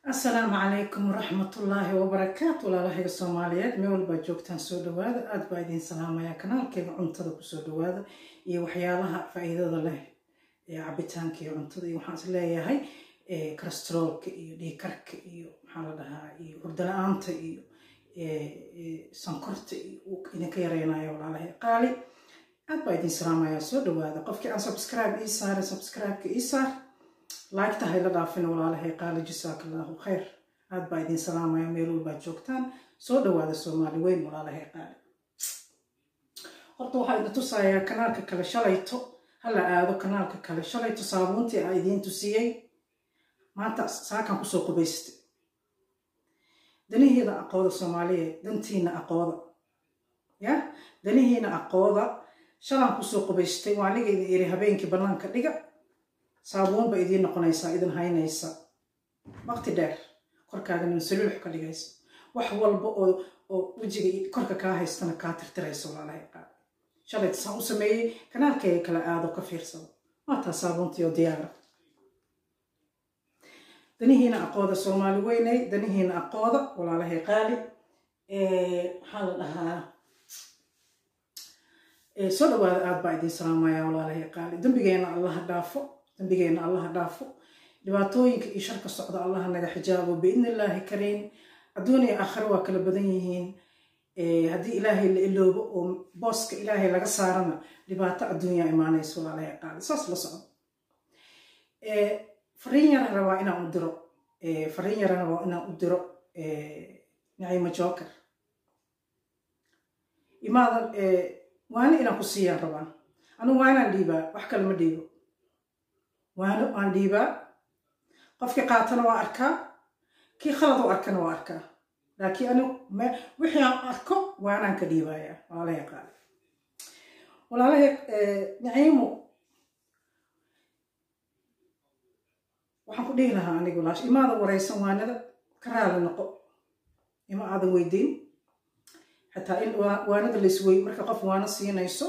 asalaamu calaykum waraxmatullaahi wabarakaatu walaalahayga soomaaliyeed meel walbaa joogtaan soo dhawaada aada baa idiin salaamaya kanaalkeyga cuntada kusoo dhawaada iyo waxyaalaha faa-iidada leh ee cabitaanka iyo cuntada iyo waxaan is leeyahay carastrolka iyo dhiikarka iyo maxaa la dhahaa iyo hurdala-aanta iyo sankorta iyo idinka yareynayo walaalahay qaali aad baa idiin salaamaya soo dhawaada qofkii aan subscribe ii saara subscribe-ka ii saar laagta hayla dhaafin walaalahay qaali jasaaka allaahu khayr aad baa idiin salaamaya meel walbaad joogtaan soo dhawaada soomaali weyn walaalahay qaali horta waxaa idin tusayaa kanaalka kale shalayto hala aado kanaalka kale shalayto saabuuntii aa idiin tusiyey maanta saakan kusoo qubaystay danihiina aqooda soomaaliyeed dantiina aqooda ya danihiina aqooda shalaan kusoo qubaystay waa aniga idin iri habeenkii bannaanka dhiga saabuun ba idiin noqonaysaa idin haynaysa waqti dheer korkaagana saluux ka dhigaysa wax walba oo oo wejiga korka kaa haystana kaa tirtiraysa walaalahay qaad shalayta saan u sameeyey kanaalkayga kala aado ka fiirsado waataa saabuuntii oo diyaara danihiina aqooda soomaali weynay danihiina aqooda walaalahay qaali maxaa la dhahaa soo dhawaada aad baa idiin salaamaya walaalahay qaali dembigeena allaha dhaafo dambigeena allaha dhaafo dhibaatooyinka iyo sharka socda allaha naga xijaabo biidni illaahi kariim adduuniya aakhire waa kala badan yihiin haddii ilaahay la iloobo oo booska ilaahay laga saarana dhibaato adduunyaa imaanaysa walaalahay qaali saas la socdo fariin yaran rabaa inaan u diro fariin yaran rabaa inaan u diro naciimo joker imaadan waana inaan ku siiyaan rabaa anigu waa inaan dhiibaa wax kale ma dhiibo waano aan dhiibaa qofkii qaatana waa arkaa kii khalad u arkana waa arkaa laakiin anigu wixii aan arko waanaan ka dhiibayaa walaalahay qaali walaalahay naciimo waxaan ku dhihi lahaa anigu laash imaadan waraysan waanada ka raali noqo ima aadan weydiin xataa in waanada laiswey marka qof waano siinayso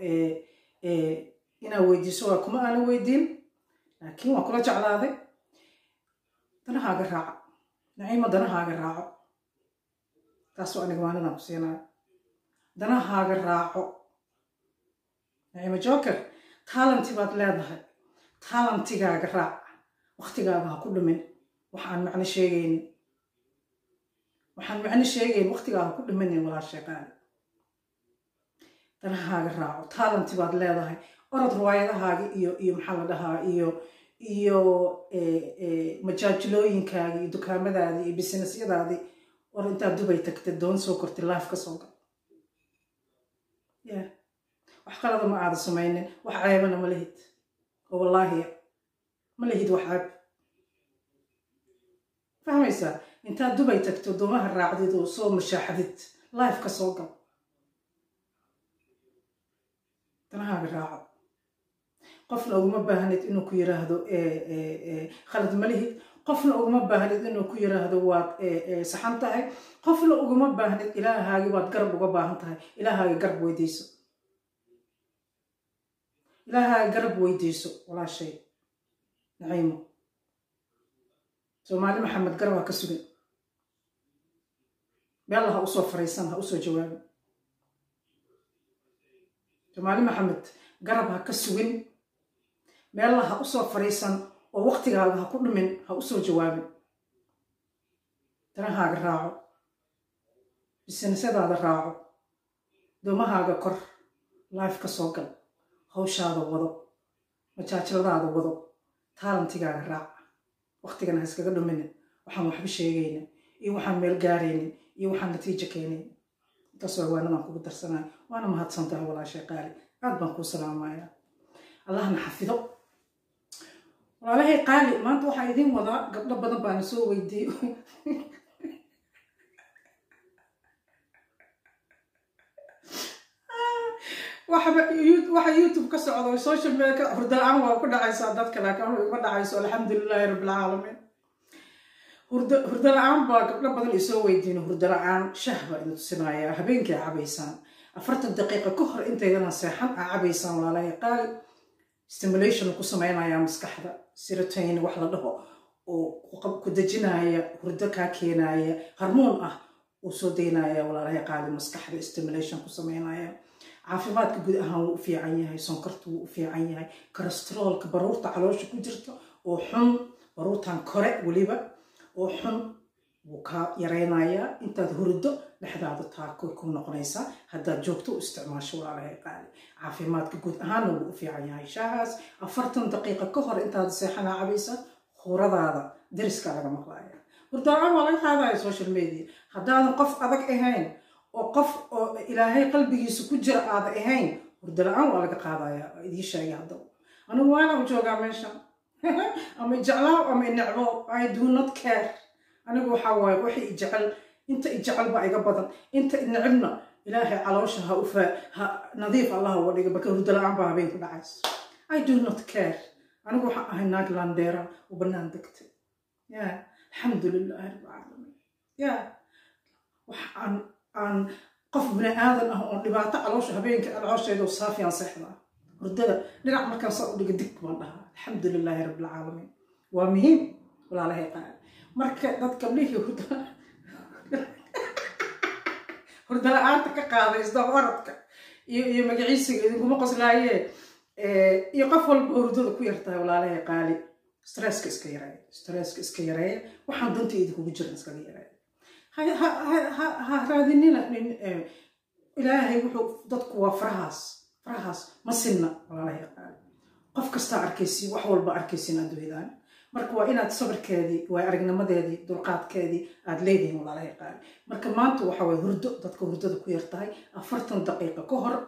inaa weydiiso waa kuma aanan weydiin laakiin waa kula jeclaaday danahaaga raaco naciimo danahaaga raaco taasoo aniga waanadaan ku siinaayo danahaaga raaco naciimo joker taalanti baad leedahay taalantigaaga raac waktigaaga ha ku dhimin waxaan macno sheegaynin waxaan macno sheegayn waktigaaga ha ku dhiminin walaashay qaali danahaaga raaco taalanti baad leedahay orod riwaayadahaagi iyo iyo maxaa la dhahaa iyo iyo majaajilooyinkaagi iyo dukaamadaadii iyo bisinesyadaadii or intaad dubay tagtay doon soo kortay life ka soo gal ya wax qalada ma aada samaynin wax ceebana ma lihid oo wallaahi ma lihid wax ceeb fahmaysaa intaad dubay tagto doomaha raacdid oo soo mashaaxadid life ka soo gal danahaaga raaco qofna uguma baahnid inuu ku yiraahdo khalad ma lihid qofna uguma baahnid inuu ku yiraahdo waad saxan tahay qofna uguma baahnid ilaahaagi waad garab uga baahan tahay ilaahaaga garab weydiiso ilaahaaga garab weydiiso walaashay naciimo soomaali maxamed garab ha ka sugin meella ha usoo fariisan ha usoo jawaabin soomaali maxamed garab ha ka sugin meella ha usoo fariisan oo waktigaaga ha ku dhimin ha usoo jawaabin danahaaga raaco bisinisadaada raaco doomahaaga kor life ka soo gal hawshaada wado majaajiladaada wado taalantigaaga raac waktigana ha iskaga dhuminin waxaan waxba sheegaynin iyo waxaan meel gaaraynin iyo waxaan natiijo keenayn intaas waa waanadaan kugu darsanaya waana mahadsantahay walaashay qaali aad baan kuu salaamaya allahna xafido walaalahay qaali maanta waxaa idiin wadaa gabdho badan baana soo weydiiyo waxa youtube ka socdo social media hurdala-aan waa ku dhacaysaa dadka laakiin anu iguma dhacayso alxamdulilaahi rabbilcaalamiin hurdo la-aan baa gabdho badan isoo weydiino hurdo la-aan shah baa idin tusinayaa habeenkii a cabaysaan afartan daqiiqa ka hor intaydana seexan aa cabaysaan walaalahay qaali stimulation ku samaynayaa maskaxda siratoyn wax la dhaho oo ku dejinaya hurdo kaa keenaya harmoon ah uu soo daynaya walaalahay qaali maskaxda stimulation ku sameynaya caafimaadka guud ahaan wuu u fiican yahay sonkorta wuu u fiican yahay kolesteroolka baruurta caloosha ku jirta oo xun baruurtan kore weliba oo xun wuu kaa yaraynayaa intaad hurdo dhexdaada taakoy ku noqonaysaa haddaad joogto u isticmaasho walaalahay qaali caafimaadka guud ahaanna wuu u fiican yahay shaahaas afartan daqiiqa ka hor intaad seexanaa cabaysa khuradaada dariska laga maqlaaya hurdaan waa laga qaadaya social media haddaadan qof adag ahayn oo qof oo ilaahay qalbigiisa ku jira aada ahayn hurdo la-aan waa laga qaadaya idii sheegay haddaba anigu waana u joogaa meesha ama jeclaaw ama necbo i do not care anigu waxaa waaye wixii i jecel inta i jecel baa iga badan inta i necibna ilaahay caloosha ha ufa ha nadiif allah uga dhiga marka hurdo la-aan baa habeen ku dhacayso i do not care anigu waxaan ahay naag landeera oo bannaan degtay ya alxamdu lilaahi rabbilcaalamiin ya wax aan aan qof bini aadan ah oon dhibaato caloosha habeenka caloosheeda saafiyaan seexdaa hurdada dhinac markaan saa u dhiga dig baan dhahaa alxamdu lilaahi rabbilcaalamiin waa muhiim walaalahay qaali marka dad gablihii hurda hurda la-aanta ka qaaday isdaba oradka iyo iyo magaciisiga idinkuma qoslaayee iyo qof walba hurdada ku yartahay walaalahay qaali stresska iska yareeya stresska iska yareeya waxaan danta idinkugu jiran iskaga yareeya ha raadinina ilaahay wuxuu dadku waa farahaas farahaas ma sinna walaalahay qaali qof kastaa arkaysiin wax walba arkaysiin adduunyadaan marka waa inaad sabirkeedii waa aragnimadeedii dulqaadkeedii aad leedihiin walaalahay qaali marka maanta waxa waye hurdo dadka hurdada ku yartahay afartan daqiiqa ka hor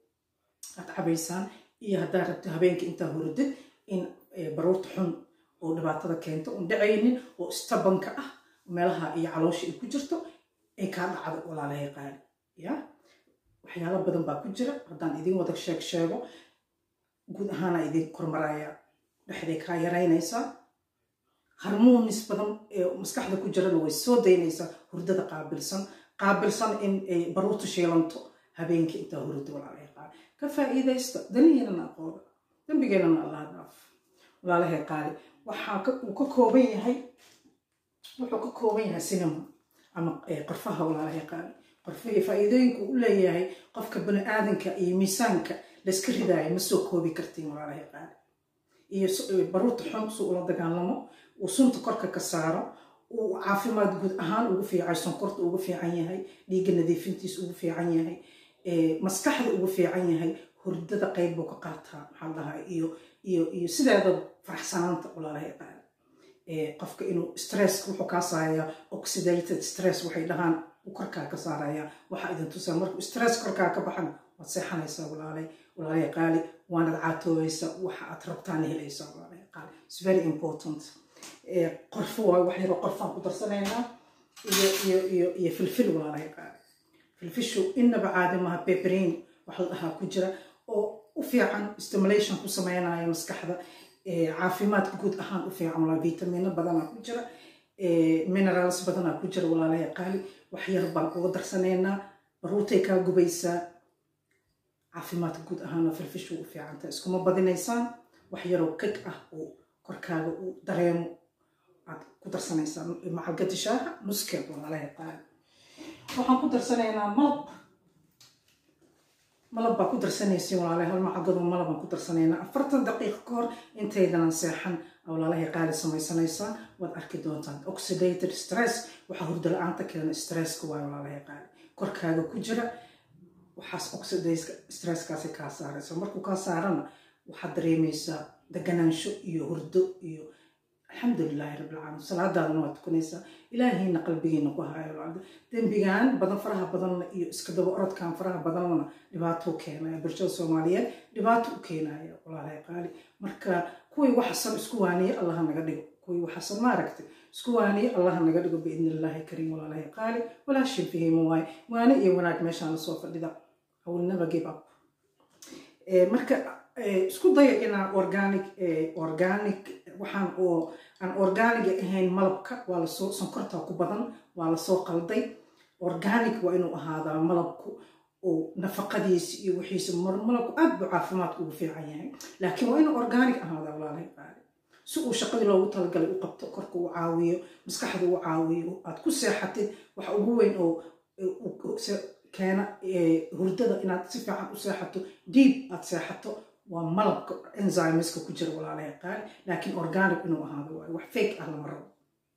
aad cabaysaan iyo haddaad rabto habeenkii intaa hurdid in baruurta xun oo dhibaatada keento un dhacaynin oo istabanka ah meelaha iyo caloosha ay ku jirto ay kaa dhacdo walaalahay qaali ya waxyaalo badan baa ku jira haddaan idin wada sheeg sheego guud ahaana idin kormaraya dhexday kaa yaraynaysaa harmoonis badan ee maskaxda ku jirana way soo daynaysaa hurdada qaabilsan qaabilsan in ay baruurta shiilanto habeenkii intaa hurdo walaalahay qaali ka faa'iidaysta danihiinana aqooda dembigeenana allah dhaaf walaalahay qaali waxaa uu ka kooban yahay wuxuu ka kooban yahay sinima ama qorfaha walaalahay qaali qorfihii faa'iidooyinka u leeyahay qofka bani aadanka iyo miisaanka layska ridaayo ma soo koobi kartiin walaalahay qaali iyo baruurta xun si ula dagaalamo uu sunta korka ka saaro uu caafimaad guud ahaan ugu fiican sonkorta ugu fiican yahay dhiigga nadiifintiisa ugu fiican yahay maskaxda ugu fiican yahay hurdada qayb buu ka qaataa maxaa dhahaa iyo iyo iyo sideedaba faraxsanaanta walaalahay qaali qofka inuu stress wuxuu kaa saarayaa oxidated stress waxay dhahaan uu korkaa ka saarayaa waxaa idin tusaa markuu stress korkaa ka baxan waad seexanaysaa walaalay walaalay qaali waanad caatoobaysaa waxa aad rabtaan helaysaa walaalay qaali it's very important qorfo waay wax yaroo qorfaan ku darsanaynaa iyo iyo iyo iyo filfil walaalay qaali filfishu inaba caadi maha beberin wax la dhahaa ku jira oo u fiican stimulation ku sameynaya maskaxda caafimaadka guud ahaan u fiican walaa vitamino badanaa ku jira minerals badanaa ku jira walaalaya qaali wax yar baan uga darsanaynaa baruurtay kaa gubaysaa caafimaadka guud ahaana filfishu u fiicanta iskuma badinaysaan wax yaroo keg ah oo korkaaga uu dareemo aad ku darsanaysaa macalgadi shaaha nuskeed walaalaya qaali waxaan ku darsanaynaa malab malab baa ku darsanaysiin walaalahay hal macagado malabaan ku darsanaynaa afartan daqiiqa ka hor intaydanan seexan walaalahay qaali samaysanaysaa waad arki doontaan oxidated stress waxaa hurdo la-aanta keena stresska waay walaalahay qaali korkaaga ku jira waxaas oxidayska stresskaasi kaa saaraysa markuu kaa saarana waxaad dareemaysaa deganaansho iyo hurdo iyo alxamdulilaahi rabbilcaalamiin salaadaadana waad tukanaysaa ilaahiina qalbigiina ku hayo dembigan badan faraha badanna iyo iska daba orodkan faraha badanna dhibaato u keenaya bulshada soomaaliyeed dhibaato u keenaya walaalahay qaali marka kuwii waxasan isku waaniye allaha naga dhigo kuwii waxasan maaragtay isku waaniye allaha naga dhigo biidni illaahi kariim walaalahay qaali walaashin fihimo waaye waane iyo wanaag meeshaana soo fadhida I will never give up marka isku daya inaan organic organic waxaan oo aan organiga ahayn malabka waa lasoo sonkorta ku badan waa lasoo qalday organic waa inuu ahaadaa malabku oo nafaqadiisa iyo wixiisa malabku aad buu caafimaadku ugu fiican yahay laakiin waa inuu organic ahaadaa walaalahay qaali si uu shaqadii loogu talagalay u qabto korka uu caawiyo maskaxda uu caawiyo aad ku seexatid waxa ugu weyn oo keena hurdada inaad si fiican u seexato diib aad seexato waa malabka enzymeska ku jira walaalaha qaali laakiin organic inuu ahaado waayo wax fake ah lama rabo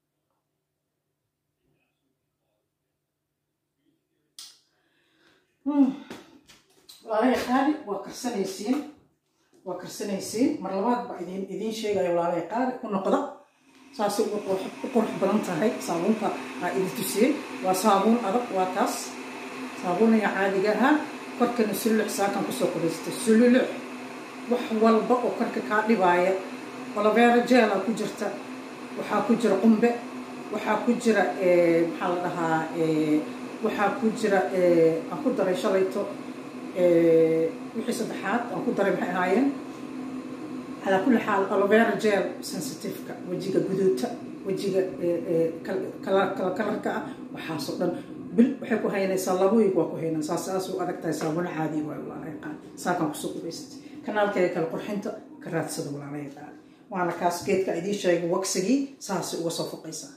walaalaha qaali waa karsanaysiin waa karsanaysiin mar labaad baa idin idiin sheegaya walaalaha qaali ku noqda saasay u qurux badan tahay saabuunta aa idin tusiyey waa saabuun adag waa taas saabuunaya caadiga ahaa korkana sululuc saakan kusoo qudaystay sululuc wax walba oo korka kaa dhibaaya olaveera jeela ku jirta waxaa ku jira qumbe waxaa ku jira maxaa la dhahaa waxaa ku jira aan ku daray shalayto wixii saddexaad aan ku daray maxay ahaayeen calaa kulli xaal alovera gel sensitiveka wejiga guduuta wejiga kalarka ah waxaasoo dhan bil waxay ku haynaysaa laba wiig waa ku haynaa saas saas u adag tahay saabuna caadi waayo walaalahay qaali saakan kusoo qubaysatay kanaalkeeda kale qurxinta ka raadsada walaalahay qaali waana kaas geedka idiin sheegay waksigii saasay uga soo foqaysaa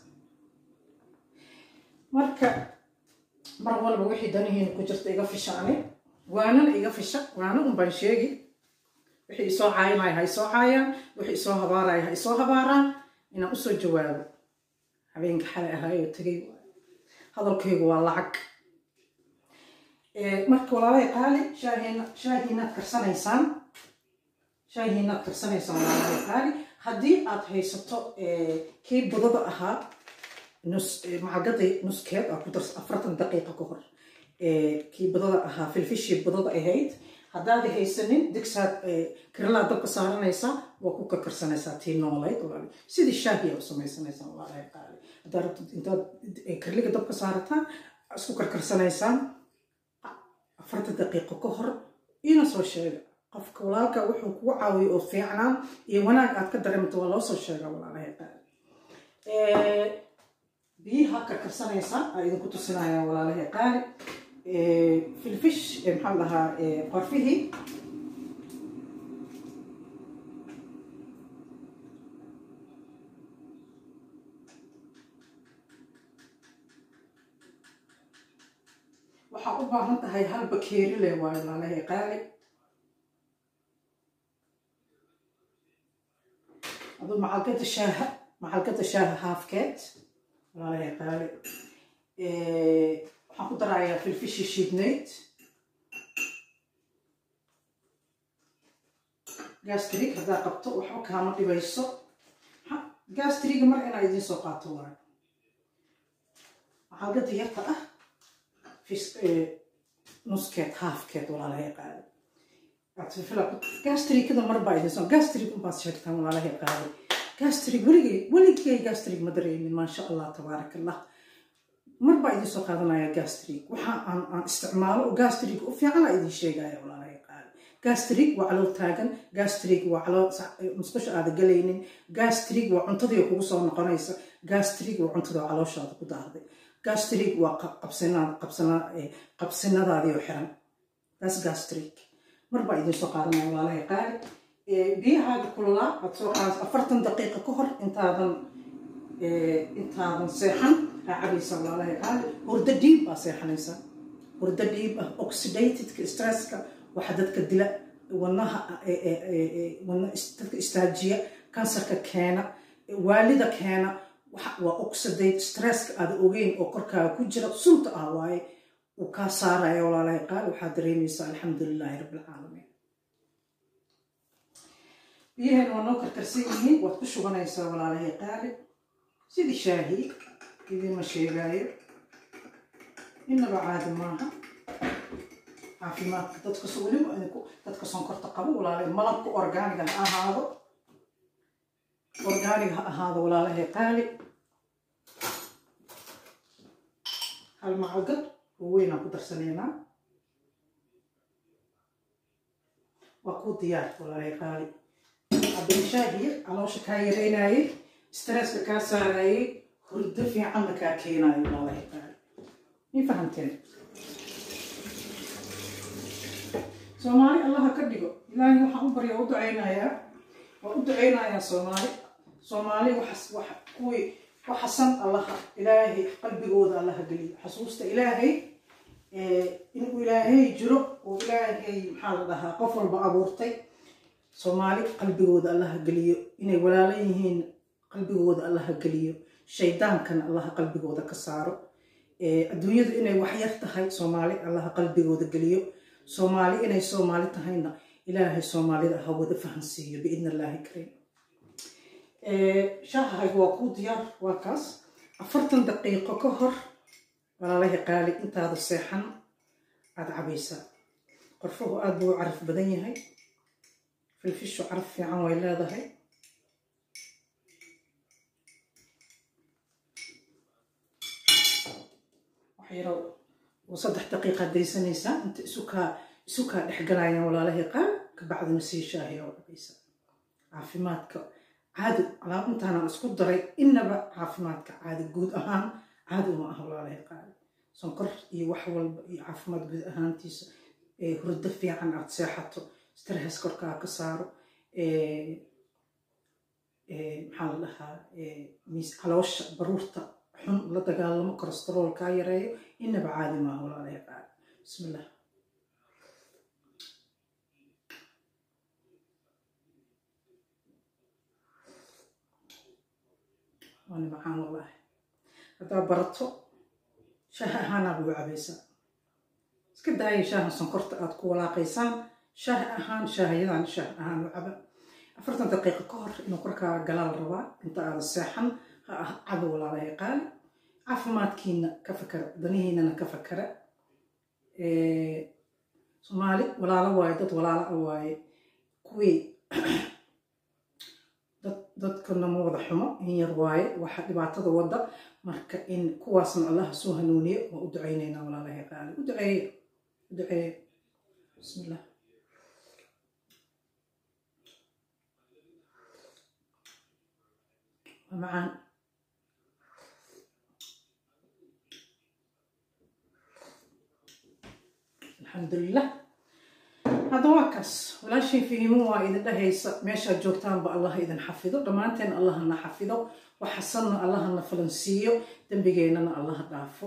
marka mar walba wixii danihiina ku jirta iga fishaane waanana iga fisha waana un baan sheegi wixii isoo caayinaya ha isoo caayaan wixii isoo habaaraya ha isoo habaaraan inaan usoo jawaabo habeenka xalay ahaayoo tegay hadalkaygu waa lacag marka walaalahay qaali shaahiina shaahiinaad karsanaysaan shaahiinaad karsanaysaan walaalahay qaali haddii aad haysato kii budada ahaa nus macalgadii nuskeed aa ku darsa afartan daqiiqa ka hor kii budada ahaa filfishii budada ahayd haddaad haysanin digsaad kirlaad dabka saaranaysaa waa ku karkarsanaysaa tii noolayd walaali sidii shaahiya u samaysanaysaa walaalahay qaali haddaad rabtid intaad kirliga dabka saarataan isku karkarsanaysaan afartan daqiiqo ka hor ina soo sheega qofka walaalka wuxuu kugu caawiyo oo fiicnaan iyo wanaag aad ka dareemto waa loo soo sheegaa walaalahay qaali biyaha karkarsanaysaan aa idinku tusinayaan walaalahay qaali filfish maxaa dhahaa qorfihii waxaa u baahan tahay hal bakeeri leh waayo walaalahay qaali aduu macalgada shaaha macalgada shaaha haafkeed walaalahay qaali waxaan ku darayaa filfishi shiidnayd gastrig haddaa qabto waxba kaama dhibayso gastriga mar inaa idiin soo qaato waayo macalgada yarta ah nuskeed haafkeed walaalahay qaali gastrigada mar baa idiin soo gastrig unbaad sheegtaan walaalahay qaali gastrig weligay weligay gastrig ma dareemin maasha allah tabaaraka allah mar baa idiin soo qaadanaya gastrig waxa aan aan isticmaalo oo gastrig u fiicana idiin sheegaya walaalahay qaali gastrig waa calool taagan gastrig waa calool musqusha aada galaynin gastrig waa cuntadii kugu soo noqonaysa gastrig waa cuntada calooshaada ku daahday gastrig waa qabsinadaadii oo xiran taas gastrig mar baa idiin soo qaadanaya walaalahay qaali biyahaaga kululaa aad soo qaas afartan daqiiqa ka hor intaadan intaadan seexan aa cabaysa walaalahay qaali hurdo dhiib baa seexanaysa hurdo dhiib ah oxidatedka stresska waxa dadka dila wadnaha dadka istaajiya kansarka keena waalida keena waa oxidate stresska aada ogeyn oo korkaaga ku jira sunta ah waaye uu kaa saaraya walaalahay qaali waxaad dareemaysaa alxamdu lilaahi rabbilcaalamiin biyahan waa noo karkarsan yihiin waad ku shubanaysaa walaalahay qaali sidii shaahi idiinma sheegaayo innaba caadi maaha caafimaadka dadkas weliba idinku dadka sonkorta qabo walaalay malabka orgaaniga ha ahaado orgaaniga ha ahaado walaalahay qaali hal macalgad oo weynaan ku darsanaynaa waa kuu diyaar walaalahay qaali cabdilshaahiir caloosha kaa yareynayay stresska kaa saarayay hurdo fiicanna kaa keenayo walaalahay qaali mi fahamteen soomaali allaha ka dhigo ilaahay waxaan u baryaa u ducaynayaa waan u ducaynayaa soomaali soomaali waxas wax kuwii waxasan allaha ilaahay qalbigooda allaha geliyo xasuusta ilaahay inuu ilaahay jiro oo ilaahay maxaa la dhahaa qof walba abuurtay soomaali qalbigooda allaha geliyo inay walaalo yihiin qalbigooda allaha geliyo shaydaankana allaha qalbigooda ka saaro adduunyadu inay waxyar tahay soomaali allaha qalbigooda geliyo soomaali inay soomaali tahayna ilaahay soomaalida ha wada fahansiiyo biidn illaahi kariim shaahahaygu waa kuu diyaar waa kaas afartan daqiiqo ka hor walaalahi qaali intaada seexan aada cabaysaa qorfuhu aada buu u caraf badan yahay filfishu caraf fiican way leedahay waxyaro oo saddex daqiiqaad daysanaysaa inta isukaa isukaa dhexgalayaan walaalahi qaal kabacdina sii shaahiya oo cabaysaa caafimaadka caadi alaab intaanaan isku daray innaba caafimaadka caadi guud ahaan caadi uma aha walaalahi qaali sonkor iyo wax walba iyo caafimaad guud ahaantiisa hurdo fiican aad seexato stress korkaa ka saaro maxaa la dhahaa caloosha baruurta xun la dagaalamo kolestarool kaa yareeyo innaba caadi maaha walaalahi qaali bismillah waana macaan wallaahi haddaa barato shaaha ahaanaa lagu cabaysaa iska daaya shaaha sonkorta aad ku walaaqaysaan shaaha ahaan shaahayadan shaah ahaan u caba afartan daqiiqo ka hor inuu korkaa galaa la rabaa inta aada seexan ha ah caba walaalahay qaali caafimaadkiina ka fakara danihiinana ka fakara soomaali walaalo waaye dad walaalo a waaye kuwii dadkana ma wada xumo in yar waaye waxa dhibaatada wadda marka in kuwaasna allaha soo hanuuniyo waa u ducaynaynaa walaalahay qaali u duceeye u duceeye bismillah waa macaan alxamdulilah hadda waa kaas walaashay fahiimo waa idin dhahaysa meeshaad joogtaanba allah idin xafido dhammaanteen allahana xafido waxasanna allahana falansiiyo dembigeennana allaha dhaafo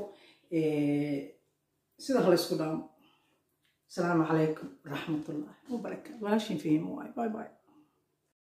sida halaysku dhaamo asalaamu calaykum waraxmatullahi wabarakaatu walaashay fahiimo waay bye bye